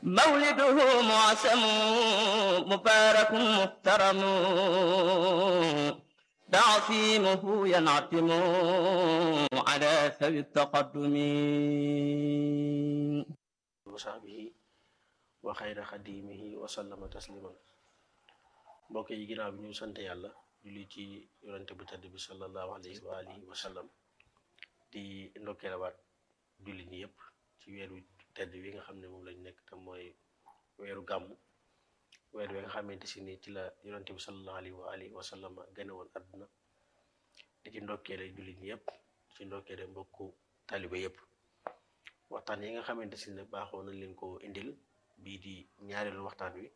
مولده معسم مبارك محترم تعصيمه ينعتم على ثوي التقدم وصحبه وخير خديمه وسلم تسليما mbokk yi ginnaaw bi ñu sant yàlla julli ci yonente bu tedd bi sallallahu alayhi wa alihi wa sallam di ndokkeelawaat julli ñi yëpp ci weeru tedd wi nga xam ne moom lañ nekk te mooy weeru gàmm weer wi nga xamante si ni ci la yonente bi sallallahu alayhi wa alihi wa sallam gane woon àdduna di ci ndokkeele julli ñi yëpp di ci ndokkeele mbokku taliba yëpp waxtaan yi nga xamante si ne baaxoo nañ leen ko indil bii di ñaareelu waxtaan wi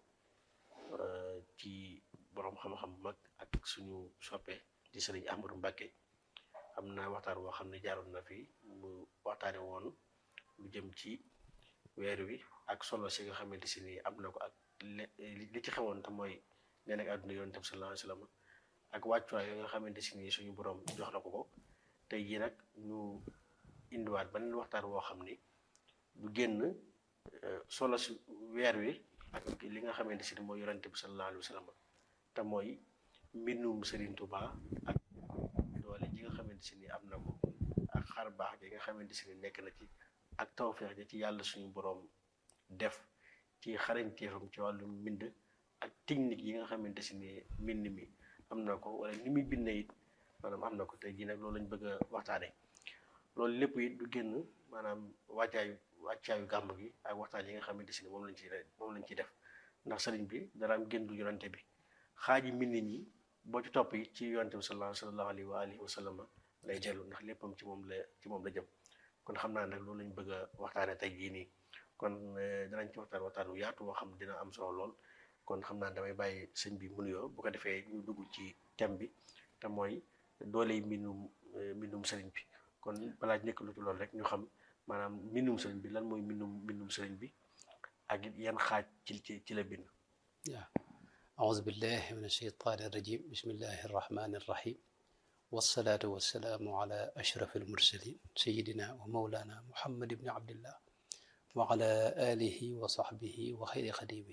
ci borom xam-xam bu mag ak suñu soppe di sëriñ Ahmadou Mbacké am na waxtaan boo xam ne jaaroon na fi mu waxtaane woon lu jëm ci weer wi ak solo si nga xamante si ni am na ko ak li ci xewoon te mooy nee nag àdduna yonent bi sallallahu alayhi wasallam ak wàccuwaay yi nga xamante si ni suñu borom jox na ko ko tey jii nag ñu indiwaat beneen waxtaan woo xam ni du génn solo si weer wi ak li nga xamante si ni mooy yonent bi sallallahu alayhi wasallam te mooy mbindum Serigne Touba ak doole ji nga xamante si ni am na ko ak xar baax ji nga xamante si ni nekk na ci ak tawfeex ji ci yàlla suñu boroom def ci xarañteefam ci wàllu mbind ak technique yi nga xamante si ni mbind mi am na ko wala ni muy bindee it maanaam am na ko tey jii nag loolu lañ bëgg a waxtaanee loolu lépp it du génn maanaam wàccaayu wàccaayu gàmm gi ak waxtaan yi nga xamante si ni moom lañ ciy moom lañ ciy def ndax sëriñ bi dara am génn du yonante bi xaaji mbind ñi boo ci topp it ci yonante bi sallallahu alayhi wa alihi wa sallam lay dellu ndax léppam ci moom la ci moom la jëm kon xam naa nag loolu lañ bëgg a waxtaane tey jii nii kon danañ ci waxtaan waxtaan wu yaatu woo xam dina am solo lool kon xam naa damay bàyyi sëñ bi mu nuyoo bu ko defee ñu dugg ci thème bi te mooy dooley mbindum mbindum sëriñ bi kon balaa nekk lu ci loolu rek ñu xam maanaam mbindum sëriñ bi lan mooy mbindum mbindum sëriñ bi ak yan xaaj ci ci ci la bind waaw أعوذ بالله من الشيطان الرجيم بسم الله الرحمن الرحيم والصلاة والسلام على أشرف المرسلين سيدنا ومولانا محمد بن عبد الله وعلى آله وصحبه وخير خديمه